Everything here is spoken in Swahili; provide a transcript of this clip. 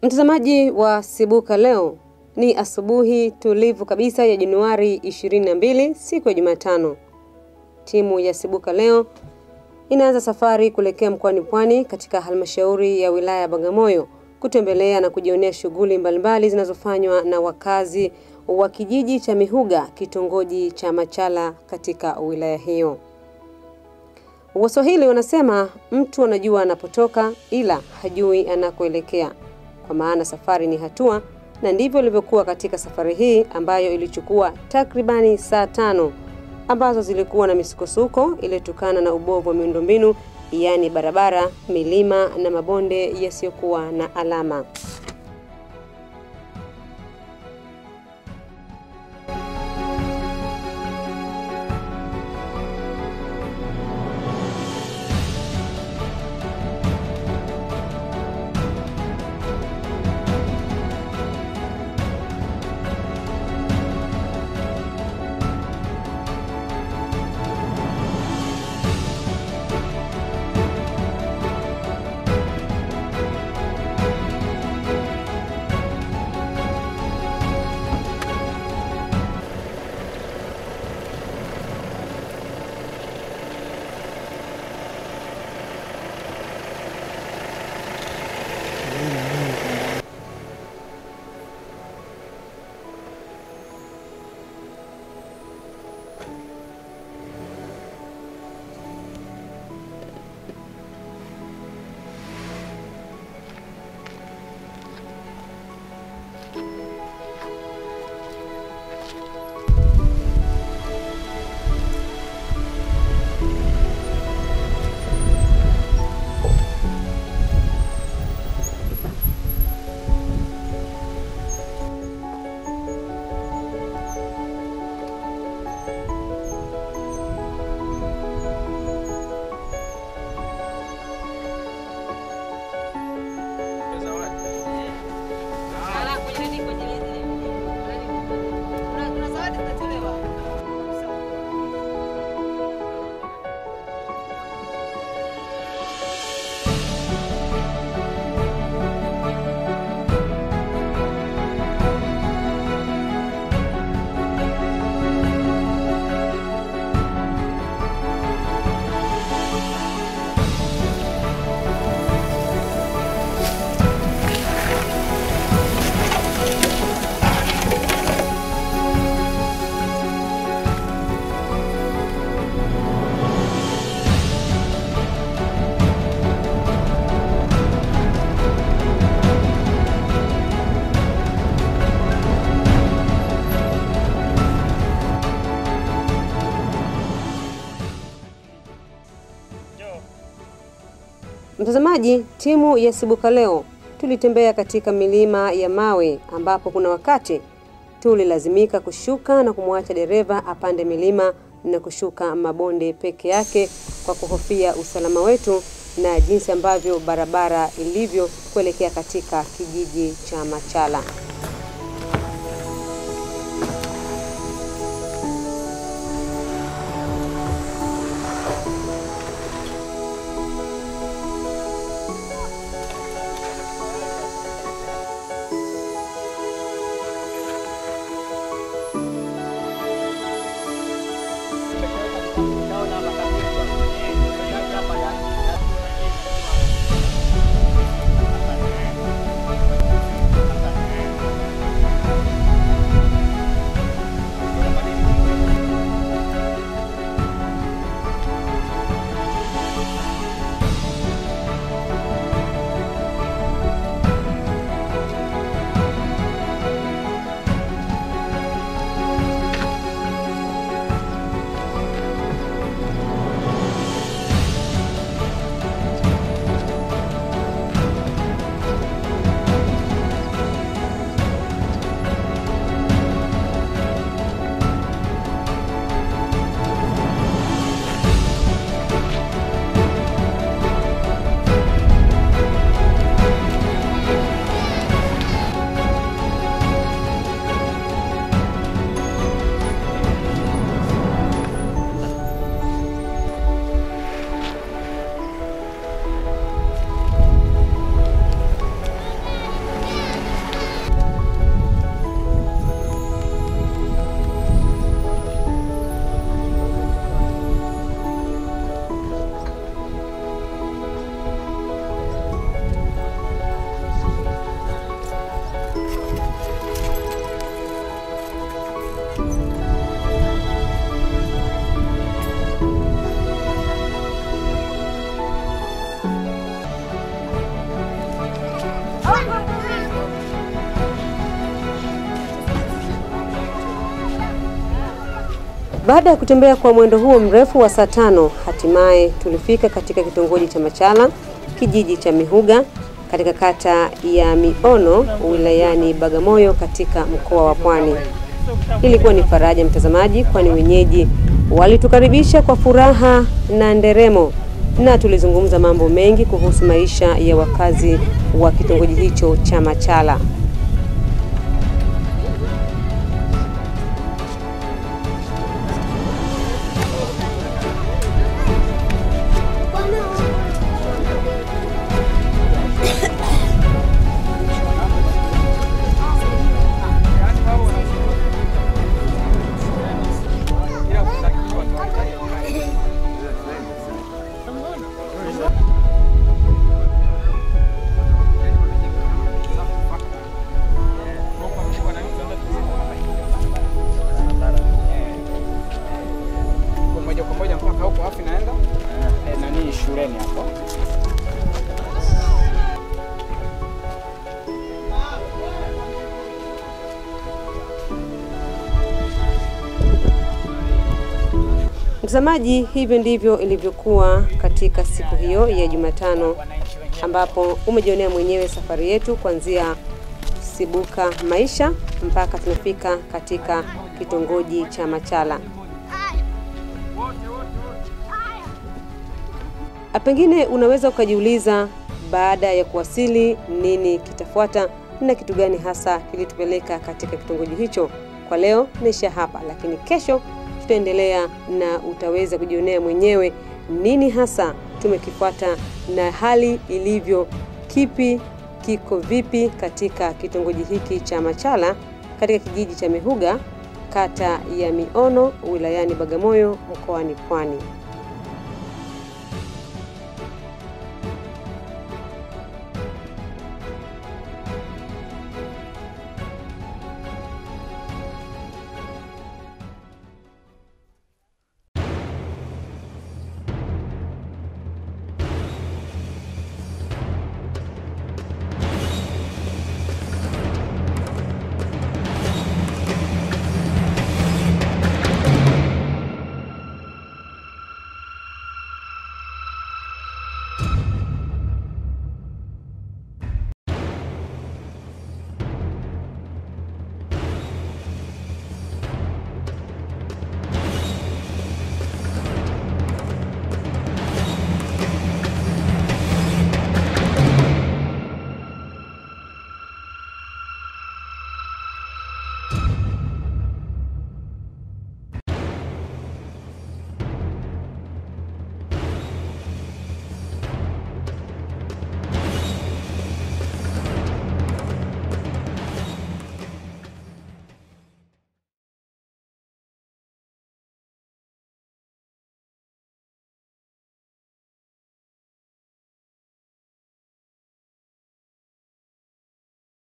Mtazamaji wa Sibuka leo ni asubuhi tulivu kabisa ya Januari 22 siku ya Jumatano. Timu ya Sibuka leo inaanza safari kuelekea mkoani Pwani katika halmashauri ya wilaya ya Bagamoyo kutembelea na kujionea shughuli mbalimbali zinazofanywa na wakazi wa kijiji cha Mihuga kitongoji cha Machala katika wilaya hiyo. Waswahili wanasema mtu anajua anapotoka ila hajui anakoelekea. Kwa maana safari ni hatua, na ndivyo ilivyokuwa katika safari hii ambayo ilichukua takribani saa tano ambazo zilikuwa na misukosuko iliyotokana na ubovu wa miundombinu, yaani barabara, milima na mabonde yasiyokuwa na alama. Mtazamaji, timu ya Sibuka leo tulitembea katika milima ya mawe ambapo kuna wakati tulilazimika kushuka na kumwacha dereva apande milima na kushuka mabonde peke yake kwa kuhofia usalama wetu na jinsi ambavyo barabara ilivyo kuelekea katika kijiji cha Machala. Baada ya kutembea kwa mwendo huo mrefu wa saa tano, hatimaye tulifika katika kitongoji cha Machala, kijiji cha Mihuga, katika kata ya Miono, wilayani Bagamoyo, katika mkoa wa Pwani. Ilikuwa ni faraja mtazamaji, kwani wenyeji walitukaribisha kwa furaha na nderemo, na tulizungumza mambo mengi kuhusu maisha ya wakazi wa kitongoji hicho cha Machala. moja kwa moja mpaka huko afu naenda eh, nani shuleni hapo. Mtazamaji, hivyo ndivyo ilivyokuwa katika siku hiyo ya Jumatano, ambapo umejionea mwenyewe safari yetu kuanzia Sibuka Maisha mpaka tunafika katika kitongoji cha Machala. A, Pengine unaweza ukajiuliza baada ya kuwasili nini kitafuata na kitu gani hasa kilitupeleka katika kitongoji hicho. Kwa leo naishia hapa, lakini kesho tutaendelea na utaweza kujionea mwenyewe nini hasa tumekifuata na hali ilivyo, kipi kiko vipi katika kitongoji hiki cha Machala katika kijiji cha Mihuga, kata ya Miono, wilayani Bagamoyo, mkoani Pwani.